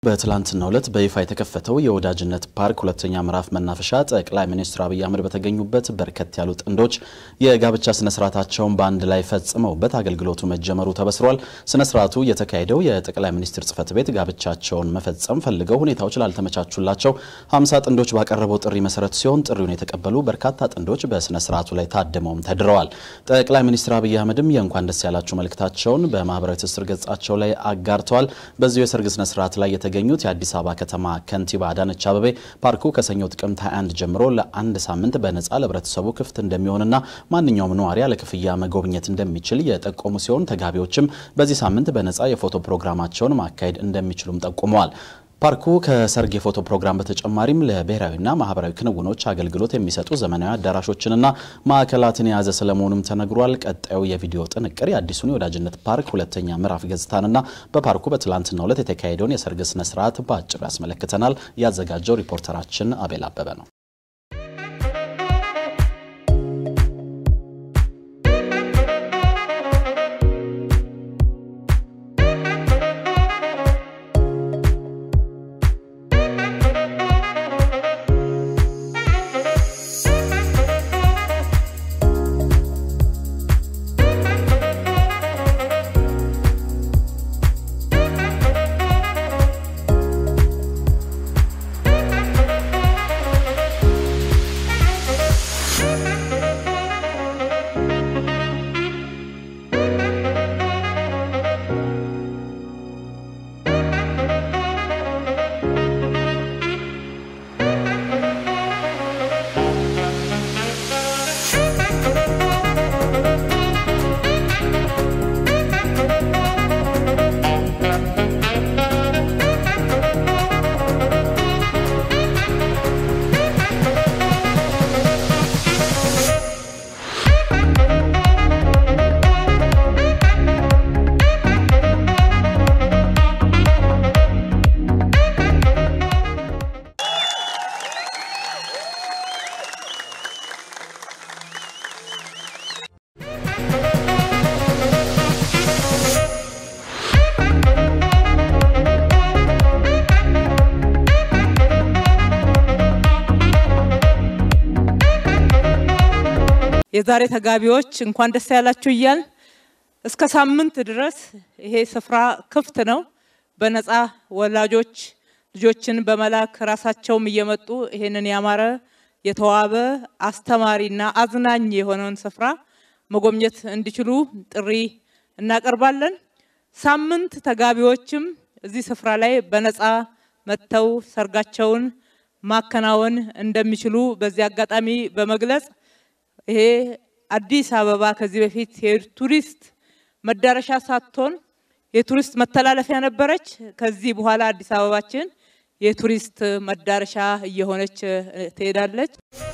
በትላንትናው ዕለት በይፋ የተከፈተው የወዳጅነት ፓርክ ሁለተኛ ምዕራፍ መናፈሻ ጠቅላይ ሚኒስትር አብይ አህመድ በተገኙበት በርከት ያሉ ጥንዶች የጋብቻ ስነስርዓታቸውን በአንድ ላይ ፈጽመውበት አገልግሎቱ መጀመሩ ተበስሯል። ስነስርዓቱ የተካሄደው የጠቅላይ ሚኒስትር ጽሕፈት ቤት ጋብቻቸውን መፈጸም ፈልገው ሁኔታዎች ላልተመቻቹላቸው ሀምሳ ጥንዶች ባቀረበው ጥሪ መሰረት ሲሆን ጥሪውን የተቀበሉ በርካታ ጥንዶች በስነስርዓቱ ላይ ታድመውም ተድረዋል። ጠቅላይ ሚኒስትር አብይ አህመድም የእንኳን ደስ ያላችሁ መልእክታቸውን በማህበራዊ ትስስር ገጻቸው ላይ አጋርተዋል። በዚሁ የሰርግ ስነስርዓት ላይ የተገኙት የአዲስ አበባ ከተማ ከንቲባ አዳነች አበቤ ፓርኩ ከሰኞ ጥቅምት 21 ጀምሮ ለአንድ ሳምንት በነፃ ለህብረተሰቡ ክፍት እንደሚሆንና ማንኛውም ነዋሪ ያለ ክፍያ መጎብኘት እንደሚችል የጠቆሙ ሲሆን ተጋቢዎችም በዚህ ሳምንት በነፃ የፎቶ ፕሮግራማቸውን ማካሄድ እንደሚችሉም ጠቁመዋል። ፓርኩ ከሰርግ የፎቶ ፕሮግራም በተጨማሪም ለብሔራዊና ማህበራዊ ክንውኖች አገልግሎት የሚሰጡ ዘመናዊ አዳራሾችንና ማዕከላትን የያዘ ስለመሆኑም ተነግሯል። ቀጣዩ የቪዲዮ ጥንቅር የአዲሱን የወዳጅነት ፓርክ ሁለተኛ ምዕራፍ ገጽታንና በፓርኩ በትላንትናው ዕለት የተካሄደውን የሰርግ ስነስርዓት በአጭሩ ያስመለክተናል። ያዘጋጀው ሪፖርተራችን አቤል አበበ ነው። የዛሬ ተጋቢዎች እንኳን ደስ ያላችሁ እያል እስከ ሳምንት ድረስ ይሄ ስፍራ ክፍት ነው። በነፃ ወላጆች ልጆችን በመላክ ራሳቸውም እየመጡ ይሄንን ያማረ የተዋበ አስተማሪና አዝናኝ የሆነውን ስፍራ መጎብኘት እንዲችሉ ጥሪ እናቀርባለን። ሳምንት ተጋቢዎችም እዚህ ስፍራ ላይ በነፃ መጥተው ሰርጋቸውን ማከናወን እንደሚችሉ በዚህ አጋጣሚ በመግለጽ ይሄ አዲስ አበባ ከዚህ በፊት የቱሪስት መዳረሻ ሳትሆን የቱሪስት መተላለፊያ ነበረች። ከዚህ በኋላ አዲስ አበባችን የቱሪስት መዳረሻ እየሆነች ትሄዳለች።